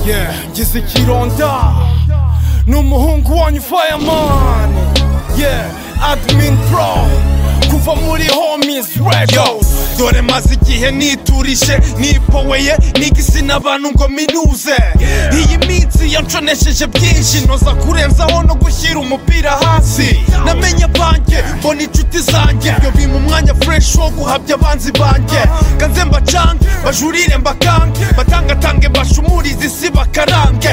yeah ngize ikironda ni umuhungu wanyu fireman yeah admin pro kuva muri homies radio dore maze igihe niturishe nipoweye nigisina abantu ngo minuze iyi minsi yanconesheje byinshi noza kurenzaho no gushyira umupira hasi namenye banjye mbona inshuti zanjye yo bima umwanya fresh wo guhabya abanzi banjye kanze mbacange bajurire mbakange batangatange bashumurize isi bakarange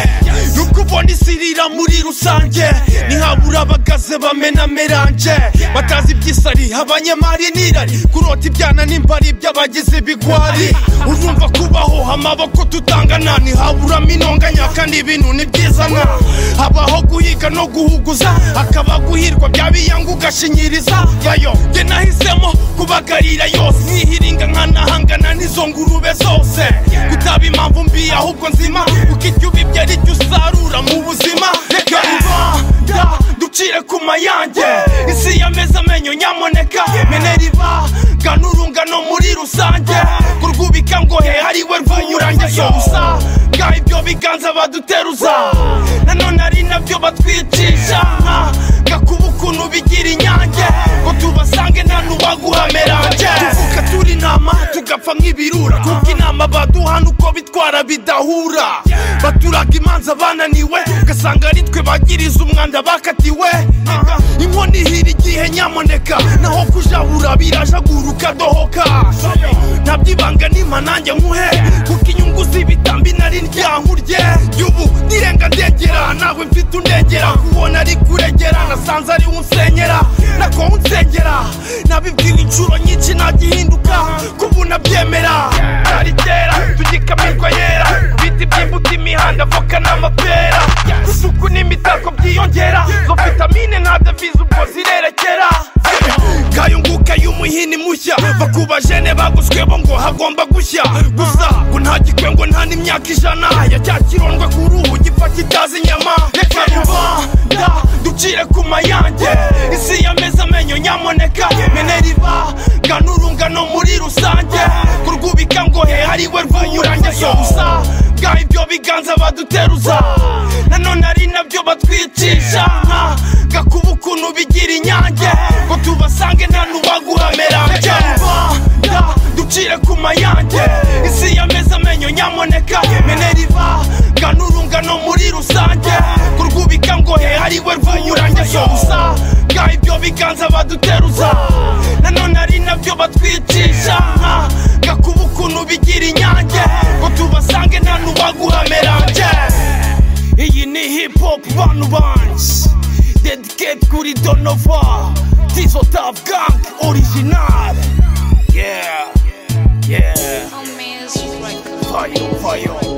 nubwo ubona isi irira muri rusange ntihabura abagaze bamena meranje batazi iby'isariha abanyemari n'irari kurota ibyana n'imbari by'abagize ibigwari urumva kubaho amaboko tutangana ntihaburamo inonganya kandi ibintu ntibyizana habaho guhiga no guhuguza hakaba guhirwa byabiyanga ugashinyiriza yayo njye nahisemo kubagarira yose nkihiringa nkanahangana n'izo ngurube zose kutaba impamvu mbi ahubwo nzima kuko icyo ubibye ari cyo usarura mu buzima reka rubanda ducire ku mayange isi yameze amenyo nyamuneka reka meneriva ganurungano muri rusange kurwubika ngo he ariwe rw'umurange so usanga ibyo biganza baduteruza nanone ari nabyo batwicisha gakuba ukuntu bigira inyange ngo tubasange nta n'ubaguha meranje tuvuka turi inama tugapfa nk'ibirura kuko inama baduha nuko bitwara bidahura baturaga imanza bananiwe ugasanga ari twe bagiriza umwanda bakatiwe inkono ihira igihe nyamuneka naho aho kujabura birajaguruka dohoka ntabyibanga nima nanjye nkuhe kuko inyungu z'ibitambi nari ryankurye y'ubu nirenga ndegera nawe mfite undegera kubona ari kuregera nasanze ari unsenyera nako unsengera nabibwira inshuro nyinshi ntagihinduka kubu nabyemera ari kera tugikamirwa yera biti by'imbuto imihanda voka n'amapera isuku n'imitako byiyongera zo vitamine nta devize ubwo zirerekera kayunguka y'umuhini mushya bakuba jene baguzwebo ngo hagomba gushya gusa ngo nta gikwengo nta n'imyaka ijana ya cya kirondwe ku ruhu gipfa kitazi inyama reka rubanda ducire ku mayange isi yameze amenyo nyamuneka meneriva ganurungano muri rusange kurwubika ngo he ariwe rw'umurange so usanga ibyo biganza baduteruza nanone ari nabyo batwicisha gakuba ukuntu bigira inyange ngo tubasange nta n'ubaguha meranje rubanda ducire ku mayange isi yameze amenyo nyamuneka meneriva ganurungano muri rusange kurwubika ngo he ariwe rw'umurange so usanga ibyo biganza baduteruza nanone ari nabyo batwicisha gakuba ukuntu bigira inyange ngo tubasange nta n'ubaguha meranje iyi ni hip hop bantu banjye dedicate kuri donova tizo tav gang original yeah yeah fire fire